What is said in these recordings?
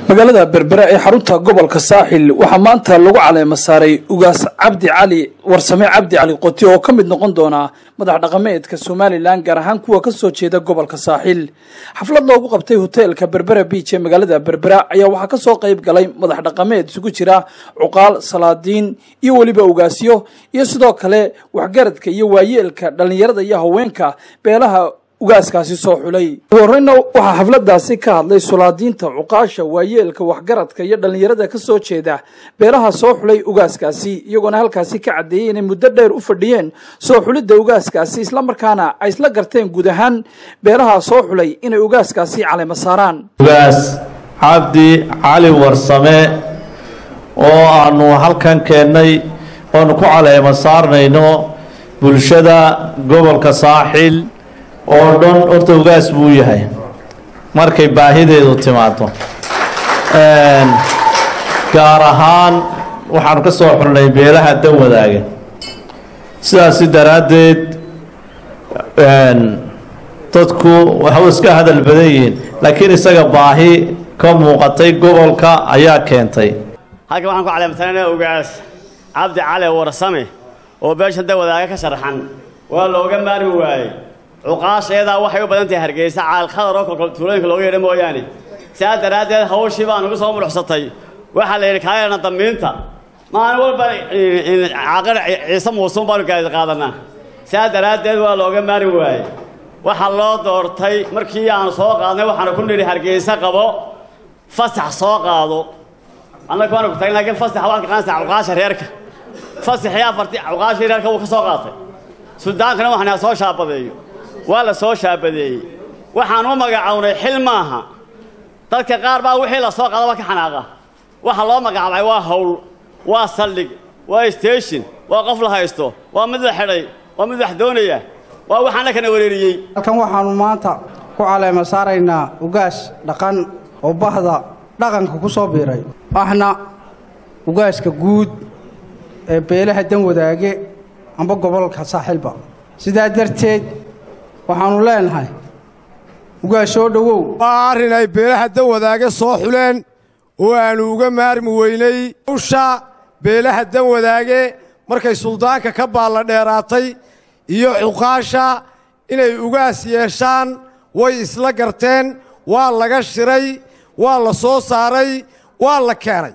magaalada berbera ee xarunta gobolka saaxil waxaa maanta lagu caleema saaray ugaas cabdi cali warsame cabdi cali qoti oo ka mid noqon doona madax dhaqameedka somalilan gaar ahaan kuwa ka soo jeeda gobolka saaxil xaflad loogu qabtay hoteelka berbera biij ee magaalada berbera ayaa waxaa kasoo qayb galay madax dhaqameed isugu jira cuqaal salaadiin iyo weliba ugaasyo iyo sidoo kale waxgaradka iyo waayeelka dhallinyarada iyo haweenka beelaha ugaaskaasi soo xulay ugu horeyna waxaa xafladaasi ka hadlay sulaadiinta cuqaasha waayeelka waxgaradka iyo dhallinyarada ka soo jeeda beelaha soo xulay ugaaskaasi iyagoona halkaasi ka caddeeyey inay muddo dheer u fadhiyeen soo xulidda ugaaskaasi islamarkaana ay isla garteen guud ahaan beelaha soo xulay inay ugaaskaasi caleema saaraan ugaas cabdi cali warsame oo aanu halkan keennay oonu ku caleema saarnayno bulshada gobolka saaxil oo dhan horta ugaas buu yahay markay baahideedu timaado gaar ahaan waxaanu ka soo xulnay beelaha dan wadaaga sidaasi daraaddeed dadku waxu iska hadal badan yihiin laakiin isaga baahi ka muuqatay gobolka ayaa keentay halkan waxaan ku caleemtanayna ugaas cabdi cali warsame oo beesha dan wadaaga ka sharxan waa looga maarmi waayey cuqaasha iyadaa waxay u badan tahay hargeysa caalkhadar oo kolkol tuulooyinka looga yeedha mooyaane sidaas daraaddeed hawshii baa nugu soo muruxsatay waxaa la yidhi kaayana dambiinta maalin walba caaqir ciise muusuun baanu gaadi qaadanaa sidaas daraaddeed waa looga maari waayey waxaa loo doortay markii aanu soo qaadnay waxaanu ku nidhi hargeysa qabo fasax soo qaado annaga waanu ku tagin laakiin fasax waan ka qaansa cuqaasha reerka fasaxii afartii cuqaashii reerka wuu ka soo qaatay suldaankana waxaan soo shaabadeeyo waa la soo shaabadeeyey waxaan u magacownay xil maaha dadka qaar baa wixii la soo qaadaba ka xanaaqa waxa loo magacaabay waa hawl waa saldhig waa station waa qof la haysto waa mid la xidhay waa mid wax doonaya waa waxaana kana wareeriyey halkan waxaannu maanta ku caleema saaraynaa ugaas dhaqan oo bahda dhaqanka ku soo biiray ahna ugaaska guud ee beelaha dan wadaage amba gobolka saaxiilba sidaa darteed waxaannu leenahay ugaas soo dhowow waa arrin ay beelaha dan wadaage soo xuleen oo aannu uga maarmi weynay hawsha beelaha dan wadaage markay suldaanka ka baalla dheeraatay iyo cuqaasha inay ugaas yeeshaan way isla garteen waa laga shiray waa la soo saaray waa la keenay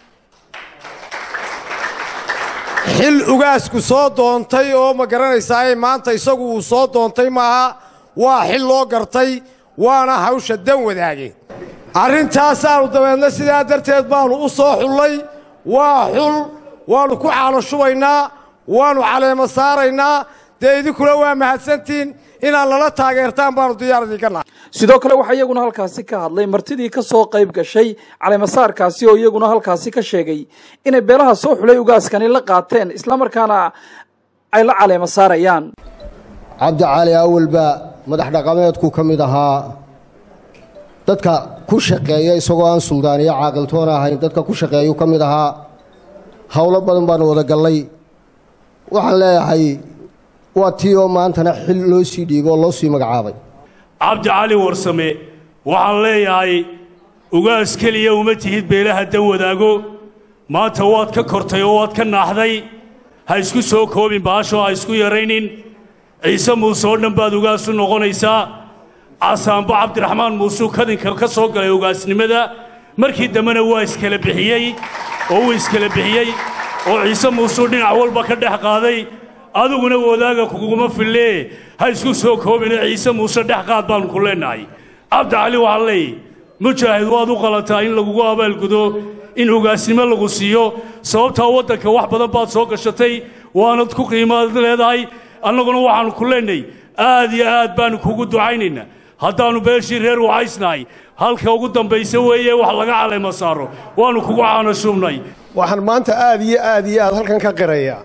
xil ugaasku soo doontay oo ma garanaysaaye maanta isagu uu soo doontay maaha waa xil loo gartay waana hawsha dan wadaage arrintaasaannu dabeedna sidaa darteed baannu u soo xullay waa xul waannu ku caalo shubaynaa waannu caleema saaraynaa dee idinkuna waa mahadsantihiin inaad lala taageertaan baannu diyaar idinka nahay sidoo kale waxaa iyaguna halkaasi ka hadlay martidii ka soo qayb gashay caleemasaarkaasi oo iyaguna halkaasi ka sheegay inay beelaha soo xulay ugaaskani la qaateen islamarkaana ay la caleema saarayaan cabdi cali awalba madax dhaqameedku ka mid ahaa dadka ku shaqeeya isagoo aan suldaaniyo caaqiltoona ahayn dadka ku shaqeeyuu ka mid ahaa howlo badan baanu wada gallay waxaan leeyahay waa tii oo maantana xil loo sii dhiigo oo loo sii magacaabay cabdi cali warsame waxaan leeyahay ugaas keliya uma tihid beelaha dan wadaago maanta waad ka kortay oo waad ka naaxday ha isku soo koobin baashoo ha isku yaraynin ciise muuse oo dhan baad ugaas u noqonaysaa casaanbo cabdiraxmaan muusuu kadinka ka soo galay ugaasnimada markii dambena waa iskala bixiyey oo wuu iskala bixiyey oo ciise muusuu dhinac walba ka dhex qaaday adiguna wadaaga kuguma fillee ha isku soo koobine ciise muuse dhex qaad baannu ku leennahay cabdi cali waxaa leey mujaahid waad u qalataa in lagugu abaalgudo in ugaasnimo lagu siiyo sababtaa waddanka wax badan baad soo gashatay waanad ku qiimaad leedahay annaguna waxaannu ku leennahay aad iyo aad baannu kugu ducaynaynaa haddaannu beeshii reer wacaysnahay halka ugu dambaysa weeye wax laga caleema saaro waannu kugu caanashuubnay waxaan maanta aad iyo aad iyo aad halkan ka qirayaa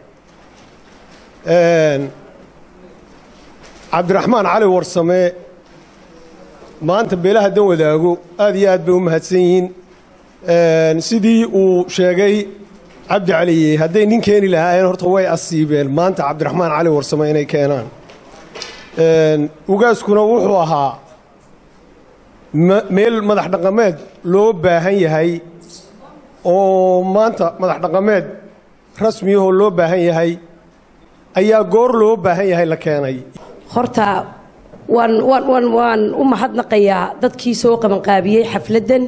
cabdiraxmaan cali warsame maanta beelaha dan wadaago aad iyo aad bay u mahadsan yihiin sidii uu sheegay cabdi caliye hadday nin keeni lahaayeen horta way asiibeen maanta cabdiraxmaan cali warsame inay keenaan ugaaskuna wuxuu ahaa meel madax dhaqameed loo baahan yahay oo maanta madax dhaqameed rasmiyahoo loo baahan yahay ayaa goor loo baahan yahay la keenay horta waan waan waan waan u mahadnaqayaa dadkii soo qabanqaabiyey xafladdan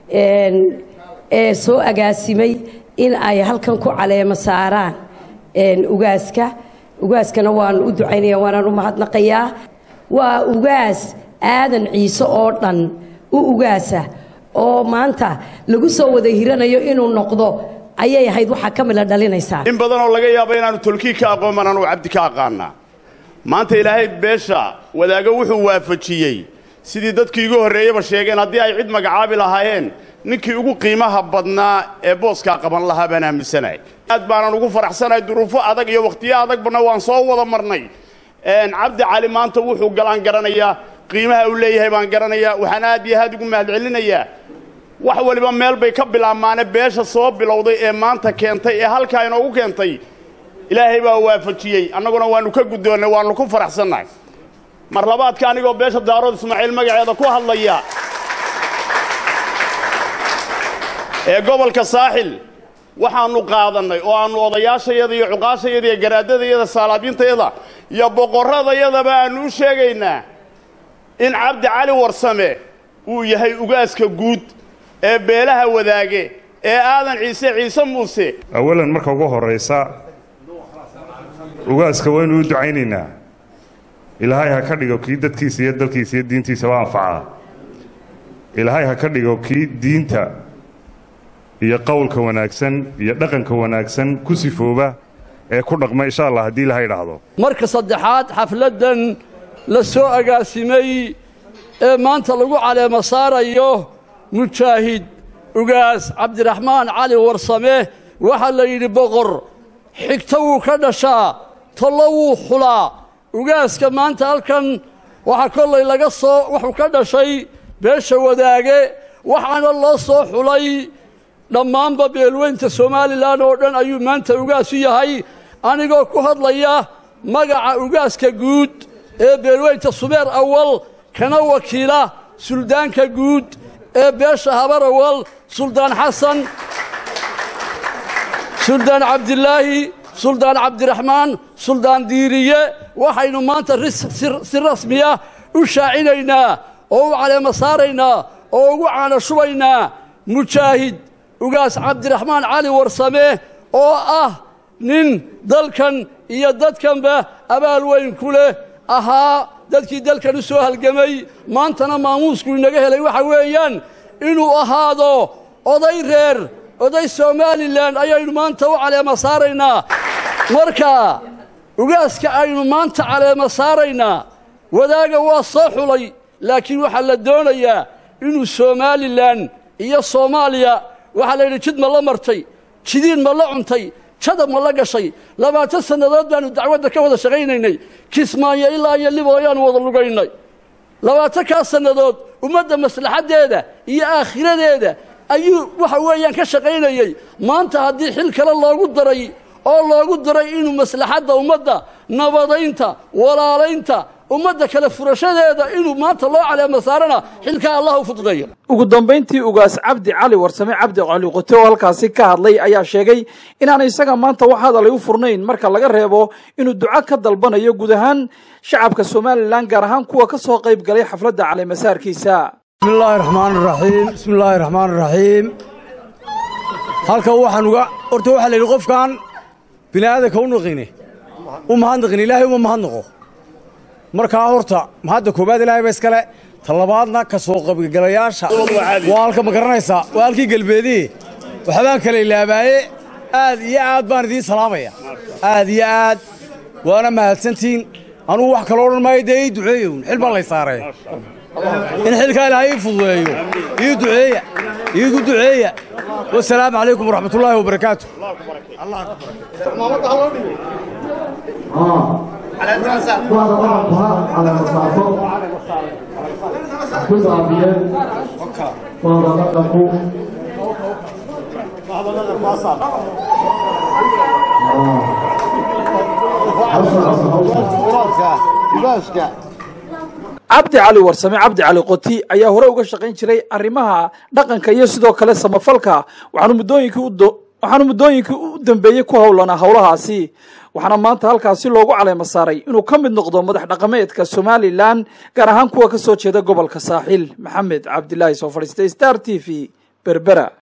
ee soo agaasimay in ay halkan ku caleemo saaraan ugaaska ugaaskana waan u ducaynaya waanaan u mahadnaqayaa waa ugaas aadan ciise oo dhan u ugaasa oo maanta lagu soo wada hiranayo inuu noqdo ayay ahayd waxaa ka midla dhalinaysaa in badan oo laga yaabo inaannu tolkii ka aqoon anuu cabdi ka aqaanaa maanta ilaahay beesha wadaago wuxuu waafajiyey sidii dadkii igu horreeyaba sheegeen haddii ay cid magacaabi lahaayeen ninkii ugu qiimaha badnaa ee booskaa qaban lahaa baan aaminsanahay aad baanan ugu faraxsanahay duruufo adag iyo wakhtiyo adagbana waan soo wada marnay cabdi cali maanta wuxuu galaan garanayaa qiimaha uu leeyahay baan garanayaa waxaan aad iyo aad ugu mahadcelinayaa wax waliba meel bay ka bilaabmaane beesha soo bilowday ee maanta keentay ee halkaa inoogu keentay ilaahay baa waafajiyey annaguna waannu ka guddoonnay waannu ku faraxsannahay mar labaadka anigoo beesha daarood ismaaciil magaceeda ku hadlaya ee gobolka saaxil waxaannu qaadannay oo aannu odayaashayada iyo cuqaashayada iyo garaadadayada saalaabyiintayada iyo boqorradayadaba aannu u sheegaynaa in cabdi cali warsame uu yahay ugaaska guud ee beelaha wadaage ee aadan ciise ciise muuse awalan marka ugu horraysa ugaaska waynu u ducaynaynaa ilaahay ha ka dhigo kii dadkiisa iyo dalkiisa iyo diintiisaba anfacaa ilaahay ha ka dhigo kii diinta iyo qowlka wanaagsan iyo dhaqanka wanaagsan ku sifooba ee ku dhaqma insha allah haddii ilahay idhaahdo marka saddexaad xafladdan la soo agaasimay ee maanta lagu caleemo saarayo mujaahid ugaas cabdiraxmaan cali warsame waxaa la yidhi boqor xigto wuu ka dhashaa tollo wuu xulaa ugaaska maanta halkan waxaa kollay laga soo wuxuu ka dhashay beesha wadaage waxaana loo soo xulay dhammaanba beelweynta somalilan oo dhan ayuu maanta ugaas u yahay anigoo ku hadlaya magaca ugaaska guud ee beelweynta subeer awal kana wakiila suldaanka guud ee beesha habar awal suldaan xasan suldaan cabdilaahi suldaan cabdiraxmaan suldaan diiriye waxaynu maanta si rasmiya u shaacinaynaa oo u caleemo saaraynaa oo ugu caana shubaynaa mujaahid ugaas cabdiraxmaan cali warsame oo ah nin dalkan iyo dadkanba abaal weyn ku leh ahaa dadkii dalkan u soo halgamay maantana maamuusku inaga helay waxa weeyaan inuu ahaado oday reer oday somalilan ayaynu maanta u caleemo saaraynaa marka ugaaska aynu maanta caleemo saaraynaa wadaaga waa soo xulay laakiin waxaa la doonayaa inuu somalilan iyo soomaaliya waxaa la yidhi jid ma la martay jidiin ma la cuntay jadab ma la gashay labaatan sannadood baannu dacwadda ka wada shaqaynaynay kismaayo ilaa iyo libo ayaannu wada lugaynay labaatankaas sannadood ummadda maslaxaddeeda iyo aakhiradeeda ayuu waxa weeyaan ka shaqaynayey maanta haddii xil kale loogu daray oo loogu daray inuu maslaxadda ummadda nabadaynta walaalaynta ummadda kale furashadeeda inuu maanta loo caleemo saarana xilkaa allah u fududeeyo ugu dambayntii ugaas cabdi cali warsame cabdi cali qote oo halkaasi ka hadlay ayaa sheegay inaanay isaga maanta wax hadalay u furnayn marka laga reebo inuu duco ka dalbanayo guud ahaan shacabka somalilan gaar ahaan kuwa ka soo qayb galay xafladda caleemasaarkiisa bismi illaahi raxmaan raxiim bismi illaahi raxmaan raxiim halkan waxaan uga horta waxaa la yidhi qofkan bini aadanka u naqine u mahadnaqin ilaahay uma mahadnaqo markaa horta mahadda koowaad ilaahay ba iskale talabaadna ka soo qaybgalayaasha waa halka ma garanaysaa waa halkii galbeedii waxbaan kala ilaabaaye aad iyo aad baan idiin salaamaya aad iyo aad waana mahadsantiin anugu wax kalo odhan maayo dee ii duceeyown xil baa lay saaree in xilkaa ilaahay ii fududeeyo ii duceeya iigu duceeya wasalaamu calaykum waraxmatullaahi wabarakaatu cabdi cali warsame cabdi cali qoti ayaa hore uga shaqayn jiray arrimaha dhaqanka iyo sidoo kale samafalka waxaanu muddooyinkii u waxaanu muddooyinkii u dambeeyey ku howlanaa howlahaasi waxaana maanta halkaasi loogu caleema saaray inuu ka mid noqdo madax dhaqameedka somalilan gaar ahaan kuwa ka soo jeeda gobolka saaxiil maxamed cabdilaahi soo fadhiistay star t v berbera